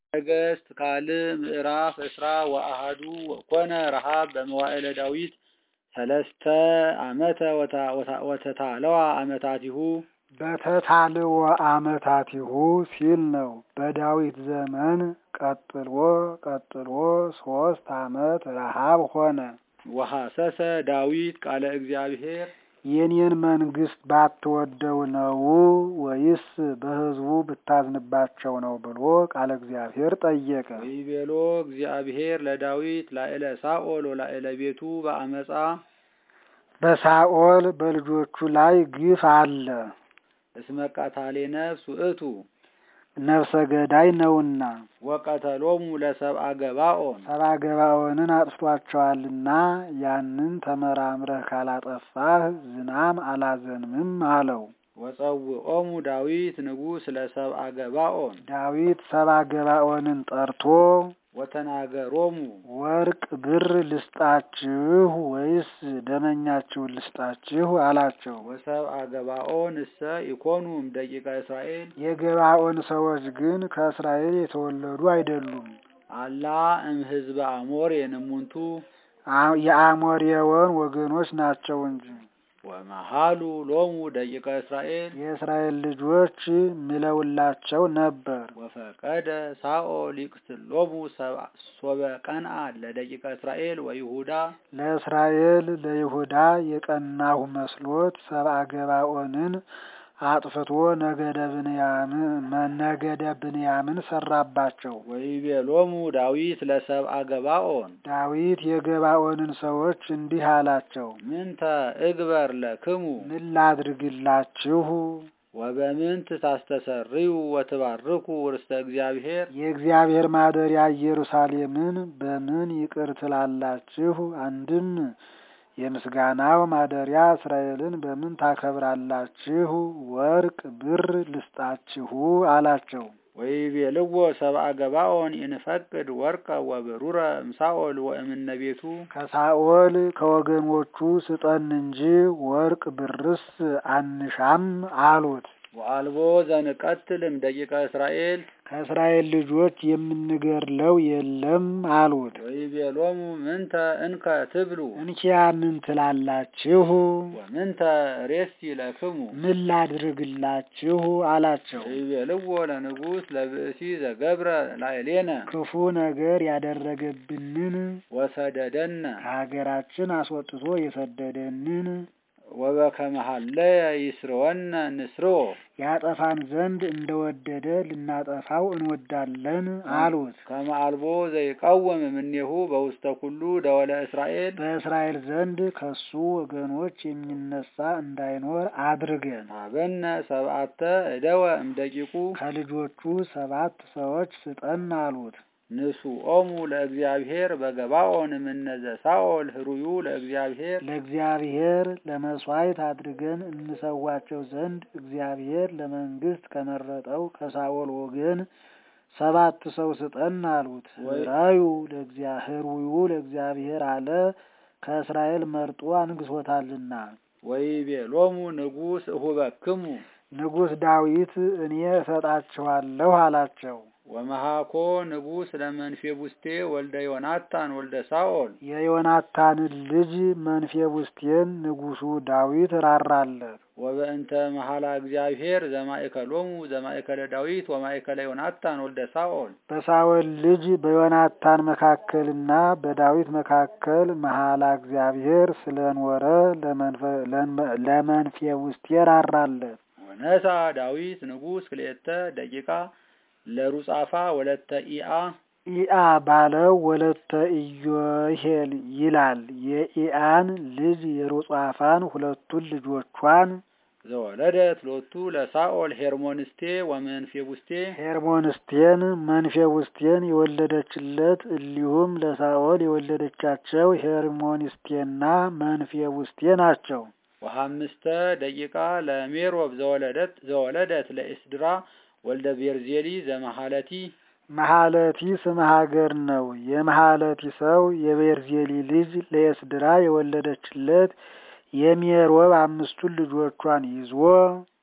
ነገሥት ካልዕ ምዕራፍ እስራ ወአሐዱ ወኮነ ረሃብ በመዋዕለ ዳዊት ሰለስተ ዓመተ ወተታለዋ ዓመታቲሁ በተታልዎ ዓመታቲሁ ሲል ነው። በዳዊት ዘመን ቀጥሎ ቀጥሎ ሶስት ዓመት ረሃብ ሆነ። ወሐሰሰ ዳዊት ቃለ እግዚአብሔር የኔን መንግስት ባትወደው ነው ወይስ በሕዝቡ ብታዝንባቸው ነው ብሎ ቃለ እግዚአብሔር ጠየቀ። ወይቤሎ እግዚአብሔር ለዳዊት ላዕለ ሳኦል ወላዕለ ቤቱ በአመፃ በሳኦል በልጆቹ ላይ ግፍ አለ፣ እስመ ቀታሌ ነፍስ ውእቱ ነፍሰ ገዳይ ነውና ወቀተሎሙ ለሰብአ ገባኦን ሰብአ ገባኦንን አጥፍቷቸዋልና ያንን ተመራምረህ ካላጠፋህ ዝናም አላዘንምም አለው። ወጸውዖሙ ዳዊት ንጉሥ ለሰብአ ገባኦን ዳዊት ሰብአ ገባኦንን ጠርቶ ወተናገሮሙ ወርቅ ብር ልስጣችሁ ወይስ ደመኛችሁን ልስጣችሁ አላቸው። ወሰብአ ገባኦን እሰ ኢኮኑም ደቂቀ እስራኤል የገባኦን ሰዎች ግን ከእስራኤል የተወለዱ አይደሉም። አላ እም ህዝበ አሞር የንሙንቱ የአሞሬወን ወገኖች ናቸው እንጂ ወመሃሉ ሎሙ ደቂቀ እስራኤል የእስራኤል ልጆች ምለውላቸው ነበር። ወፈቀደ ሳኦል ይቅትሎሙ ሶበ ቀንአ ለደቂቀ እስራኤል ወይሁዳ ለእስራኤል ለይሁዳ የቀናሁ መስሎት ሰብአ ገባኦንን አጥፍቶ ነገደ ብንያምን ነገደ ብንያምን ሰራባቸው። ወይቤሎሙ ዳዊት ለሰብአ ገባኦን ዳዊት የገባኦንን ሰዎች እንዲህ አላቸው፣ ምንተ እግበር ለክሙ ምን ላድርግላችሁ? ወበምንት ታስተሰርዩ ወትባርኩ ርስተ እግዚአብሔር የእግዚአብሔር ማደሪያ ኢየሩሳሌምን በምን ይቅር ትላላችሁ? አንድም የምስጋናው ማደሪያ እስራኤልን በምን ታከብራላችሁ? ወርቅ ብር ልስጣችሁ አላቸው። ወይቤልዎ ሰብአ ገባኦን ኢንፈቅድ ወርቀ ወብሩረ እምሳኦል ወእምነ ቤቱ ከሳኦል ከወገኖቹ ስጠን እንጂ ወርቅ ብርስ አንሻም አሉት። ወአልቦ ዘንቀትልም ደቂቀ እስራኤል ከእስራኤል ልጆች የምንገድለው የለም አሉት። ወይቤሎሙ ምንተ እንከ ትብሉ እንኪያ ምን ትላላችሁ? ወምንተ ሬሲ ለክሙ ምን ላድርግላችሁ አላቸው። ወይቤልዎ ለንጉሥ ለብእሲ ዘገብረ ላዕሌነ ክፉ ነገር ያደረገብንን ወሰደደነ ከሀገራችን አስወጥቶ የሰደደንን ወበከመ ሀለየ ይስርወነ ንስርዎ ያጠፋን ዘንድ እንደወደደ ልናጠፋው እንወዳለን አሉት። ከመ አልቦ ዘይቃወም እምኔሁ በውስተ ኩሉ ደወለ እስራኤል በእስራኤል ዘንድ ከሱ ወገኖች የሚነሳ እንዳይኖር አድርገን አበነ ሰብአተ እደወ እምደቂቁ ከልጆቹ ሰባት ሰዎች ስጠን አሉት። ንሱኦሙ ለእግዚአብሔር በገባኦን እምነዘ ሳኦል ህሩዩ ለእግዚአብሔር ለእግዚአብሔር ለመስዋዕት አድርገን እንሰዋቸው ዘንድ እግዚአብሔር ለመንግስት ከመረጠው ከሳኦል ወገን ሰባት ሰው ስጠን አሉት። ህራዩ ህሩዩ ለእግዚአብሔር አለ ከእስራኤል መርጦ አንግሶታልና። ወይቤሎሙ ንጉሥ እሁበክሙ ንጉሥ ዳዊት እኔ እሰጣችኋለሁ አላቸው። ወመሃኮ ንጉሥ ለመንፌቡስቴ ወልደ ዮናታን ወልደ ሳኦል የዮናታንን ልጅ መንፌቡስቴን ንጉሡ ዳዊት ራራለት። ወበእንተ መሐላ እግዚአብሔር ዘማእከሎሙ ዘማእከለ ዳዊት ወማእከለ ዮናታን ወልደ ሳኦል በሳኦል ልጅ በዮናታን መካከልና በዳዊት መካከል መሐላ እግዚአብሔር ስለኖረ ለመንፌቡስቴ ራራለት። ወነሳ ዳዊት ንጉሥ ክልኤተ ደቂቃ ለሩጻፋ ወለተ ኢአ ኢአ ባለው ወለተ ኢዮሄል ይላል። የኢአን ልጅ የሩጻፋን ሁለቱን ልጆቿን ዘወለደት ሎቱ ለሳኦል ሄርሞንስቴ ወመንፌቡስቴ ሄርሞንስቴን መንፌቡስቴን የወለደችለት እሊሁም ለሳኦል የወለደቻቸው ሄርሞንስቴና መንፌቡስቴ ናቸው። ወሀምስተ ደቂቃ ለሜሮብ ዘወለደት ዘወለደት ለኢስድራ ወልደ ቤርዜሊ ዘመሃለቲ መሃለቲ ስም ሀገር ነው። የመሃለቲ ሰው የቤርዜሊ ልጅ ለኤስድራ የወለደችለት የሜሮብ አምስቱን ልጆቿን ይዞ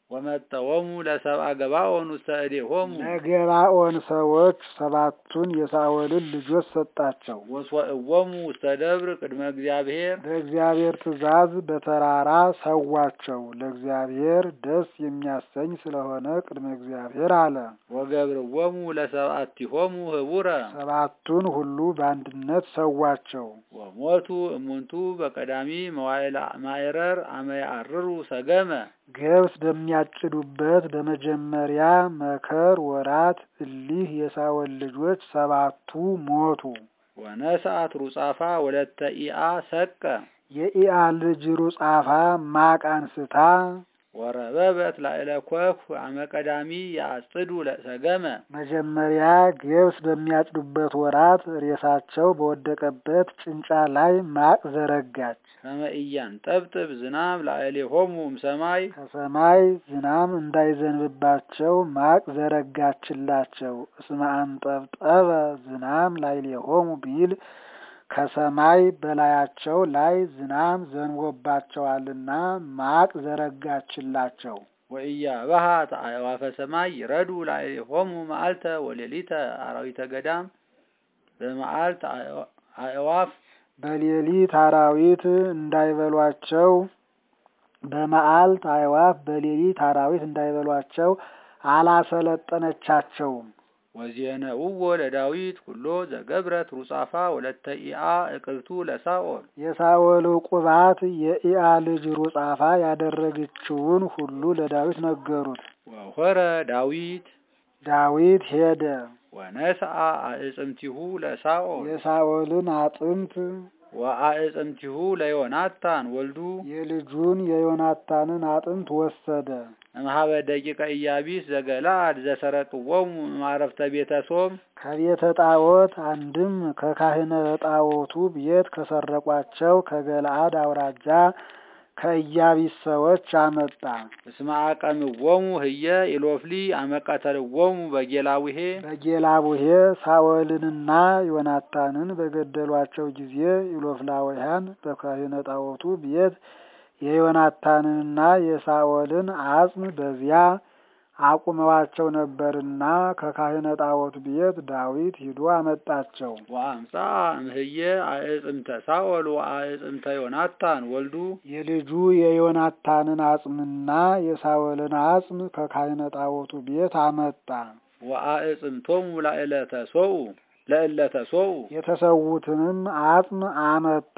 ወመጠወሙ ለሰብአ ገባኦን ውስተ እዴሆሙ ለገባኦን ሰዎች ሰባቱን የሳኦልን ልጆች ሰጣቸው። ወስወእዎሙ ውስተ ደብር ቅድመ እግዚአብሔር በእግዚአብሔር ትእዛዝ በተራራ ሰዋቸው። ለእግዚአብሔር ደስ የሚያሰኝ ስለሆነ ቅድመ እግዚአብሔር አለ። ወገብርዎሙ ለሰብአቲሆሙ ህቡረ ሰባቱን ሁሉ በአንድነት ሰዋቸው። ወሞቱ እሙንቱ በቀዳሚ መዋዕለ ማዕረር አመ ያዕርሩ ሰገመ ገብስ በሚያጭዱበት በመጀመሪያ መከር ወራት እሊህ የሳኦል ልጆች ሰባቱ ሞቱ። ወነስአት ሩጻፋ ወለተ ኢአ ሰቀ የኢያ ልጅ ሩጻፋ ማቅ አንስታ ወረበበት ላዕለ ኮፍ አመ ቀዳሚ ያጽዱ ለሰገመ መጀመሪያ ገብስ በሚያጭዱበት ወራት ሬሳቸው በወደቀበት ጭንጫ ላይ ማቅ ዘረጋች። ከመ ኢያንጠብጥብ ዝናብ ላዕሌሆሙ እምሰማይ ከሰማይ ዝናም እንዳይዘንብባቸው ማቅ ዘረጋችላቸው። እስመ አንጠብጠበ ዝናም ላዕሌሆሙ ቢል ከሰማይ በላያቸው ላይ ዝናም ዘንቦባቸዋልና ማቅ ዘረጋችላቸው። ወኢያበሃ አዕዋፈ ሰማይ ይረዱ ላዕሌሆሙ መዓልተ ወሌሊተ አራዊተ ገዳም በመዓልት አዕዋፍ በሌሊት አራዊት እንዳይበሏቸው በመዓልት አዕዋፍ በሌሊት አራዊት እንዳይበሏቸው አላሰለጠነቻቸውም። ወዜነውዎ ለዳዊት ኩሎ ዘገብረት ሩጻፋ ወለተ ኢአ እቅብቱ ለሳኦል የሳኦል ቁባት የኢያ ልጅ ሩጻፋ ያደረገችውን ሁሉ ለዳዊት ነገሩት። ወሆረ ዳዊት ዳዊት ሄደ። ወነስአ አዕጽምቲሁ ለሳኦል የሳኦልን አጥንት ወአዕጽምቲሁ ለዮናታን ወልዱ የልጁን የዮናታንን አጥንት ወሰደ። እምኀበ ደቂቀ ኢያቢስ ዘገለአድ ዘሰረቅዎሙ እምዐረፍተ ቤተ ሶም ከቤተ ጣዖት አንድም ከካህነ ጣዖቱ ቤት ከሰረቋቸው ከገለአድ አውራጃ ከኢያቢስ ሰዎች አመጣ። እስመ አቀምዎሙ ህየ ኢሎፍሊ አመ ቀተልዎሙ በጌላዊሄ በጌላቡሄ ሳኦልንና ዮናታንን በገደሏቸው ጊዜ ኢሎፍላውያን በካህነ ጣዖቱ ቤት የዮናታንንና የሳኦልን አጽም በዚያ አቁመዋቸው ነበርና ከካህነ ጣዖት ቤት ዳዊት ሂዶ አመጣቸው። ወአምጻ እምህየ አዕጽምተ ሳኦል ወአዕጽምተ ዮናታን ወልዱ የልጁ የዮናታንን አጽምና የሳኦልን አጽም ከካህነ ጣዖቱ ቤት አመጣ። ወአዕጽምቶሙ ላዕለተ ሶኡ ለእለተ ሶኡ የተሰዉትንም አጽም አመጣ።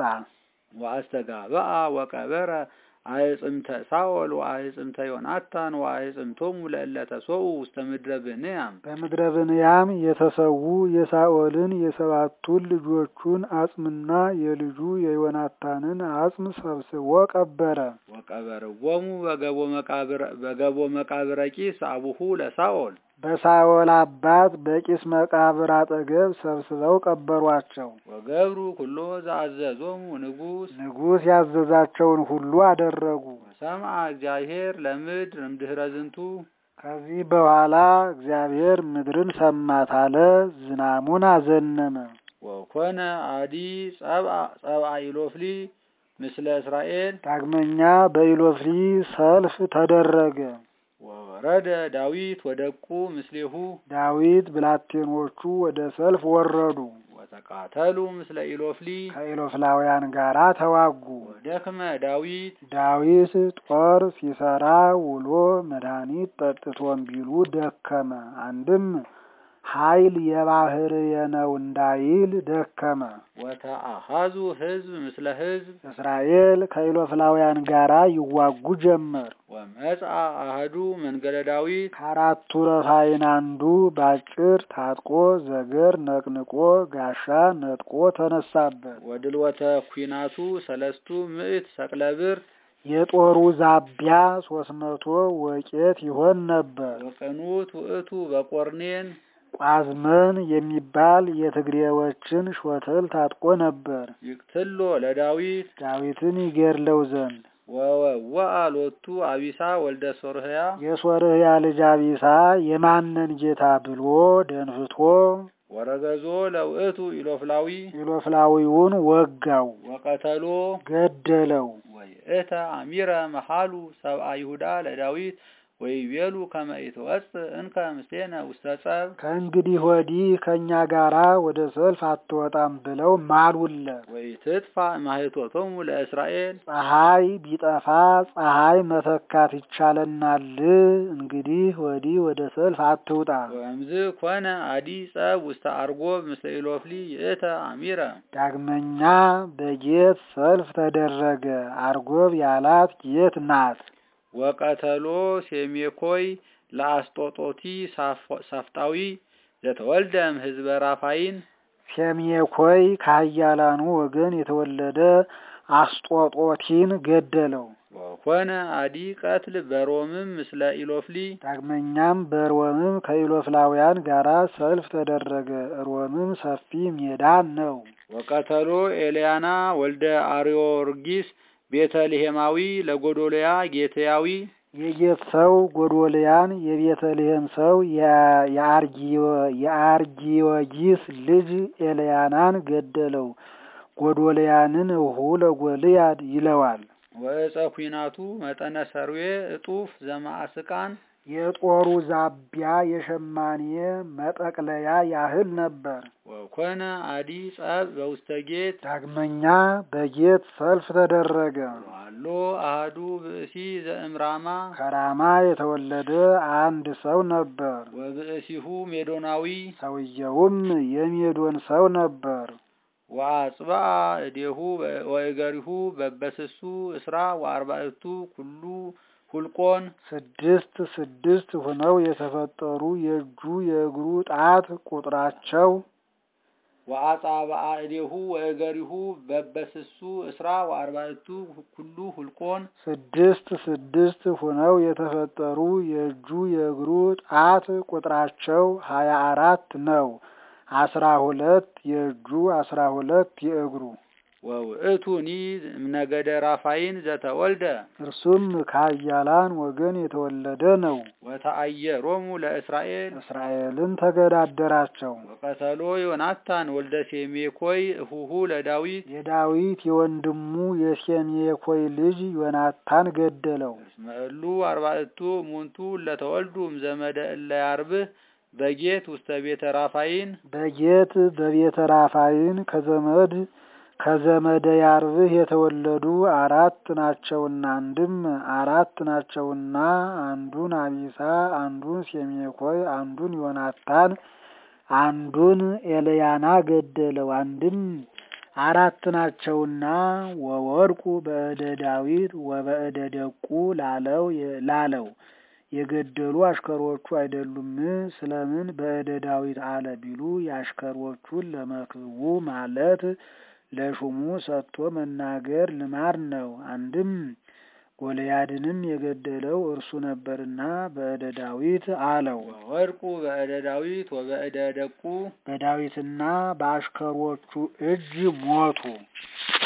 ወአስተጋብአ ወቀበረ አዕጽምተ ሳኦል ወአዕጽምተ ዮናታን ወአዕጽምቶሙ ለእለተ ሶኡ ውስተ ምድረ ብንያም በምድረ ብንያም የተሰዉ የሳኦልን የሰባቱን ልጆቹን አጽምና የልጁ የዮናታንን አጽም ሰብስቦ ቀበረ። ወቀበርዎሙ በገቦ መቃብር በገቦ መቃብረ ቂስ አቡሁ ለሳኦል በሳኦል አባት በቂስ መቃብር አጠገብ ሰብስበው ቀበሯቸው። ወገብሩ ኩሎ ዘአዘዞሙ ንጉሥ ንጉሥ ያዘዛቸውን ሁሉ አደረጉ። ሰምዐ እግዚአብሔር ለምድር እምድኅረ ዝንቱ ከዚህ በኋላ እግዚአብሔር ምድርን ሰማት አለ፣ ዝናሙን አዘነመ። ወኮነ አዲ ጸብአ ጸብአ ኢሎፍሊ ምስለ እስራኤል ዳግመኛ በኢሎፍሊ ሰልፍ ተደረገ። ወወረደ ዳዊት ወደቁ ምስሌሁ ዳዊት ብላቴኖቹ ወደ ሰልፍ ወረዱ። ወተቃተሉ ምስለ ኢሎፍሊ ከኢሎፍላውያን ጋር ተዋጉ። ወደክመ ዳዊት ዳዊት ጦር ሲሰራ ውሎ መድኃኒት ጠጥቶም ቢሉ ደከመ። አንድም ኃይል የባህርየ ነው እንዳይል ደከመ። ወተአሃዙ ሕዝብ ምስለ ሕዝብ እስራኤል ከኢሎፍላውያን ጋራ ይዋጉ ጀመር። ወመጽአ አህዱ መንገለ ዳዊት ከአራቱ ረፋይን አንዱ ባጭር ታጥቆ ዘገር ነቅንቆ ጋሻ ነጥቆ ተነሳበት። ወድልወተ ኩናቱ ሰለስቱ ምዕት ሰቅለ ብር የጦሩ ዛቢያ ሶስት መቶ ወቄት ይሆን ነበር። ወቅኑት ውእቱ በቆርኔን ቋዝመን የሚባል የትግሬዎችን ሾተል ታጥቆ ነበር። ይቅትሎ ለዳዊት ዳዊትን ይገድለው ዘንድ ወወወአ ሎቱ አቢሳ ወልደ ሶርህያ የሶርህያ ልጅ አቢሳ የማነን ጌታ ብሎ ደንፍቶ ወረገዞ ለውእቱ ኢሎፍላዊ ኢሎፍላዊውን ወጋው፣ ወቀተሎ ገደለው። ወይእተ አሚረ መሃሉ ሰብአ ይሁዳ ለዳዊት ወይቤሉ ከመ ኢትወፅእ እንከ ምስሌነ ውስተ ጸብ ከእንግዲህ ወዲህ ከእኛ ጋራ ወደ ሰልፍ አትወጣም ብለው ማሉለት። ወኢትጥፋ ማኅቶቶሙ ለእስራኤል ፀሐይ ቢጠፋ ፀሐይ መተካት ይቻለናል። እንግዲህ ወዲህ ወደ ሰልፍ አትውጣ። ወእምዝ ኮነ አዲ ጸብ ውስተ አርጎብ ምስለ ኢሎፍሊ ይእተ አሚረ ዳግመኛ በጌት ሰልፍ ተደረገ። አርጎብ ያላት ጌት ናት። ወቀተሎ ሴሜኮይ ለአስጦጦቲ ሳፍጣዊ ዘተወልደም ህዝበ ራፋይን ሴሜኮይ ከኃያላኑ ወገን የተወለደ አስጦጦቲን ገደለው። ወኮነ አዲ ቀትል በሮምም ምስለ ኢሎፍሊ ዳግመኛም በሮምም ከኢሎፍላውያን ጋራ ሰልፍ ተደረገ። ሮምም ሰፊ ሜዳ ነው። ወቀተሎ ኤልያና ወልደ አርዮርጊስ ቤተልሔማዊ ለጎዶልያ ጌትያዊ የጌት ሰው ጎዶልያን የቤተልሔም ሰው የአርጊዮጊስ ልጅ ኤልያናን ገደለው። ጎዶልያንን እሁ ለጎልያድ ይለዋል። ወእፀ ኩናቱ መጠነ ሰርዌ እጡፍ ዘማዕስቃን የጦሩ ዛቢያ የሸማኔ መጠቅለያ ያህል ነበር። ወኮነ አዲ ጸብ በውስተ ጌት ዳግመኛ በጌት ሰልፍ ተደረገ። ዋሎ አህዱ ብእሲ ዘእምራማ ከራማ የተወለደ አንድ ሰው ነበር። ወብእሲሁ ሜዶናዊ ሰውየውም የሜዶን ሰው ነበር። ወአጽብአ እዴሁ ወእገሪሁ በበስሱ እስራ ወአርባዕቱ ኩሉ ሁልቆን ስድስት ስድስት ሆነው የተፈጠሩ የእጁ የእግሩ ጣት ቁጥራቸው ወአጻብአ እዴሁ ወእገሪሁ በበስሱ እስራ ወአርባዕቱ ኩሉ ሁልቆን ስድስት ስድስት ሆነው የተፈጠሩ የእጁ የእግሩ ጣት ቁጥራቸው ሀያ አራት ነው። አስራ ሁለት የእጁ አስራ ሁለት የእግሩ ወውእቱኒ እምነገደ ራፋይን ዘተወልደ እርሱም ከኃያላን ወገን የተወለደ ነው። ወተአየሮሙ ለእስራኤል እስራኤልን ተገዳደራቸው። ወቀተሎ ዮናታን ወልደ ሴሜኮይ እሁሁ ለዳዊት የዳዊት የወንድሙ የሴሜኮይ ልጅ ዮናታን ገደለው። እስመ እሉ አርባዕቱ እሙንቱ ለተወልዱ እምዘመደ እለ ያርብህ በጌት ውስተ ቤተ ራፋይን በጌት በቤተ ራፋይን ከዘመድ ከዘመደ ያርብህ የተወለዱ አራት ናቸውና አንድም አራት ናቸውና አንዱን አቢሳ፣ አንዱን ሴሜኮይ፣ አንዱን ዮናታን፣ አንዱን ኤልያና ገደለው። አንድም አራት ናቸውና ወወድቁ በእደ ዳዊት ወበእደ ደቁ ላለው ላለው የገደሉ አሽከሮቹ አይደሉም። ስለምን በእደ ዳዊት አለ ቢሉ የአሽከሮቹን ለመክብቡ ማለት ለሹሙ ሰጥቶ መናገር ልማድ ነው። አንድም ጎልያድንም የገደለው እርሱ ነበርና በእደ ዳዊት አለው። ወወድቁ በእደ ዳዊት ወበእደ ደቁ በዳዊትና በአሽከሮቹ እጅ ሞቱ።